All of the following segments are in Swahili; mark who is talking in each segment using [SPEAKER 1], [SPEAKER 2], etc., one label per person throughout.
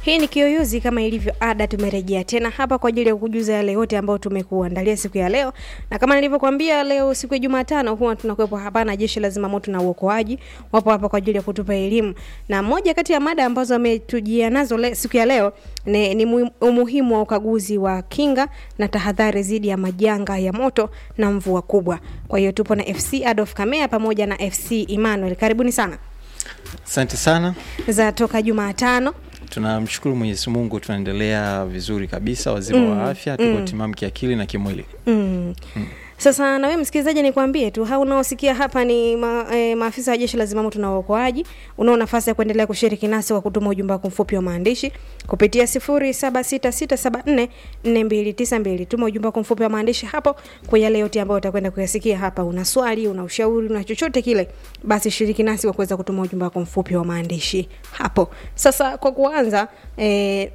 [SPEAKER 1] Hii ni Kiyoyozi, kama ilivyo ada, tumerejea tena hapa kwa ajili ya kukujuza yale yote ambayo tumekuandalia siku ya leo, na kama nilivyokuambia, leo siku ya Jumatano huwa tunakuwepo hapa na jeshi la zimamoto na uokoaji wapo hapa kwa ajili ya kutupa elimu, na moja kati ya mada ambazo ametujia nazo le, siku ya leo ni, ni mu- umuhimu wa ukaguzi wa kinga na tahadhari dhidi ya majanga ya moto na mvua kubwa. Kwa hiyo tupo na FC Adolf Kamea pamoja na FC Emmanuel, karibuni sana
[SPEAKER 2] Asante sana,
[SPEAKER 1] za toka Jumatano.
[SPEAKER 2] tunamshukuru Mwenyezi Mungu, tunaendelea vizuri kabisa, wazima
[SPEAKER 1] Mm,
[SPEAKER 2] wa afya, tuko
[SPEAKER 1] mm.
[SPEAKER 2] timamu kiakili na kimwili.
[SPEAKER 1] Mm. Sasa na wewe msikilizaji, nikwambie tu hao unaosikia hapa ni ma, e, maafisa wa jeshi la zimamoto na uokoaji. Unao nafasi ya kuendelea kushiriki nasi kwa kutuma ujumbe wako mfupi wa maandishi kupitia 0766744292. Tuma ujumbe wako mfupi wa maandishi hapo kwa yale yote ambayo utakwenda kuyasikia hapa. Una swali, una ushauri, una chochote kile, basi shiriki nasi kwa kuweza kutuma ujumbe wako mfupi wa maandishi hapo. Sasa kwa kuanza e,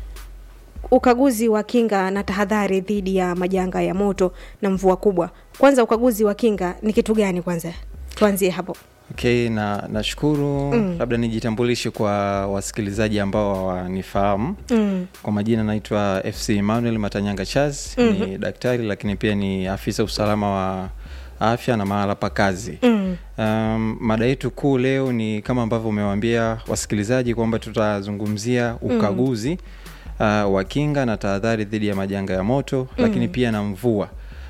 [SPEAKER 1] ukaguzi wa kinga na tahadhari dhidi ya majanga ya moto na mvua kubwa. Kwanza, ukaguzi wa kinga ni kitu gani? Kwanza tuanzie hapo.
[SPEAKER 2] Okay, na nashukuru
[SPEAKER 1] Mm.
[SPEAKER 2] labda nijitambulishe kwa wasikilizaji ambao hawanifahamu.
[SPEAKER 1] Mm.
[SPEAKER 2] Kwa majina naitwa FC Emmanuel Matanyanga Charles,
[SPEAKER 1] Mhm.
[SPEAKER 2] ni daktari lakini pia ni afisa usalama wa afya na mahala pa kazi.
[SPEAKER 1] Mm.
[SPEAKER 2] Um, mada yetu kuu leo ni kama ambavyo umewaambia wasikilizaji kwamba tutazungumzia ukaguzi uh, wa kinga na tahadhari dhidi ya majanga ya moto lakini pia na mvua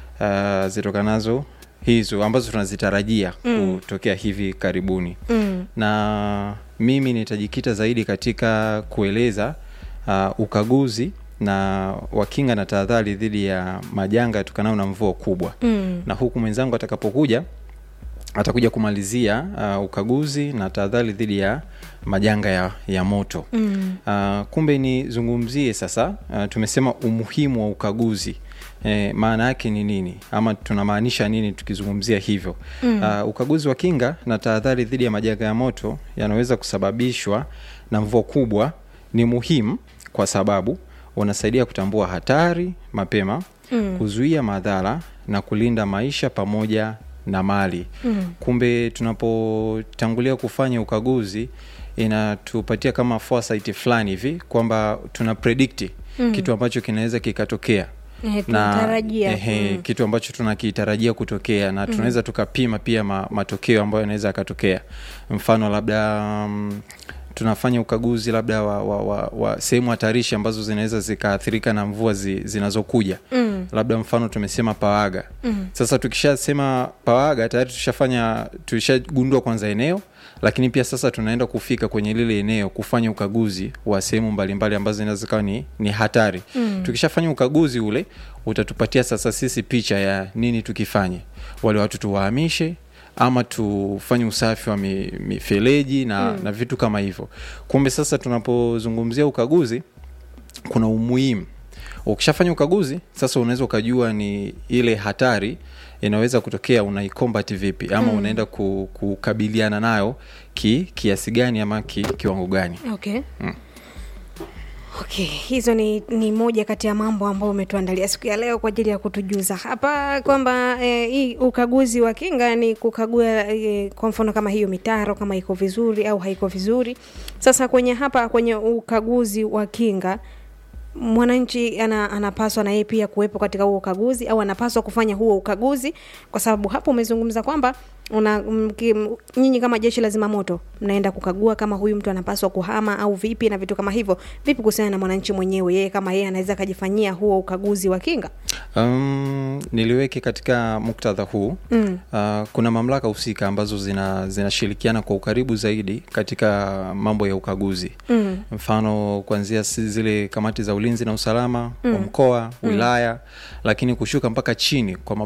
[SPEAKER 2] uh, zitokanazo hizo ambazo tunazitarajia
[SPEAKER 1] Mm.
[SPEAKER 2] kutokea hivi karibuni
[SPEAKER 1] Mm.
[SPEAKER 2] na mimi nitajikita zaidi katika kueleza uh, ukaguzi na wa kinga na tahadhari dhidi ya majanga yatokanayo na mvua kubwa
[SPEAKER 1] Mm.
[SPEAKER 2] na huku mwenzangu atakapokuja atakuja kumalizia uh, ukaguzi na tahadhari dhidi ya majanga ya, ya moto
[SPEAKER 1] Mm.
[SPEAKER 2] uh, kumbe nizungumzie sasa uh, tumesema umuhimu wa ukaguzi eh, maana yake ni nini ama tunamaanisha nini tukizungumzia hivyo
[SPEAKER 1] Mm.
[SPEAKER 2] uh, ukaguzi wa kinga na tahadhari dhidi ya majanga ya moto yanaweza kusababishwa na mvua kubwa ni muhimu kwa sababu unasaidia kutambua hatari mapema
[SPEAKER 1] Mm.
[SPEAKER 2] kuzuia madhara na kulinda maisha pamoja na mali
[SPEAKER 1] Mm.
[SPEAKER 2] kumbe tunapotangulia kufanya ukaguzi inatupatia kama foresight fulani hivi kwamba tuna predict
[SPEAKER 1] Mm.
[SPEAKER 2] kitu ambacho kinaweza kikatokea
[SPEAKER 1] Eh, tunatarajia.
[SPEAKER 2] ehe,
[SPEAKER 1] Mm.
[SPEAKER 2] kitu ambacho tunakitarajia kutokea na tunaweza tukapima pia ma, matokeo ambayo yanaweza yakatokea mfano labda um, tunafanya ukaguzi labda wa, wa, wa, wa sehemu hatarishi ambazo zinaweza zikaathirika na mvua zi, zinazokuja
[SPEAKER 1] Mm.
[SPEAKER 2] labda mfano tumesema pawaga
[SPEAKER 1] Mm.
[SPEAKER 2] sasa tukishasema pawaga tayari tushafanya tushagundua kwanza eneo lakini pia sasa tunaenda kufika kwenye lile eneo kufanya ukaguzi wa sehemu mbalimbali ambazo zinaweza zikawa ni, ni hatari
[SPEAKER 1] Mm.
[SPEAKER 2] tukishafanya ukaguzi ule utatupatia sasa sisi picha ya nini tukifanye wale watu tuwahamishe ama tufanye usafi wa mi- mifereji na,
[SPEAKER 1] Mm.
[SPEAKER 2] na vitu kama hivyo kumbe sasa tunapozungumzia ukaguzi kuna umuhimu ukishafanya ukaguzi sasa unaweza ukajua ni ile hatari inaweza kutokea unaikombat vipi ama
[SPEAKER 1] Mm.
[SPEAKER 2] unaenda ku, kukabiliana nayo ki, kiasi gani ama ki, kiwango gani
[SPEAKER 1] Okay.
[SPEAKER 2] Mm.
[SPEAKER 1] Okay, hizo ni, ni moja kati ya mambo ambayo umetuandalia siku ya leo kwa ajili ya kutujuza hapa kwamba eh, hii ukaguzi wa kinga ni kukagua eh, kwa mfano kama hiyo mitaro kama iko vizuri au haiko vizuri. Sasa kwenye hapa kwenye ukaguzi wa kinga mwananchi ana, anapaswa na yeye pia kuwepo katika huo ukaguzi au anapaswa kufanya huo ukaguzi, kwa sababu hapo umezungumza kwamba una mki- m- nyinyi kama jeshi la zimamoto mnaenda kukagua kama huyu mtu anapaswa kuhama au vipi na vitu kama hivyo. Vipi kuhusiana na mwananchi mwenyewe, yeye kama yeye anaweza akajifanyia huo ukaguzi wa kinga?
[SPEAKER 2] um, niliweke katika muktadha huu
[SPEAKER 1] Mm.
[SPEAKER 2] Uh, kuna mamlaka husika ambazo zina zinashirikiana kwa ukaribu zaidi katika mambo ya ukaguzi
[SPEAKER 1] Mm.
[SPEAKER 2] mfano kuanzia si- zile kamati za ulinzi na usalama
[SPEAKER 1] Mm.
[SPEAKER 2] wa mkoa wilaya lakini kushuka mpaka chini kwa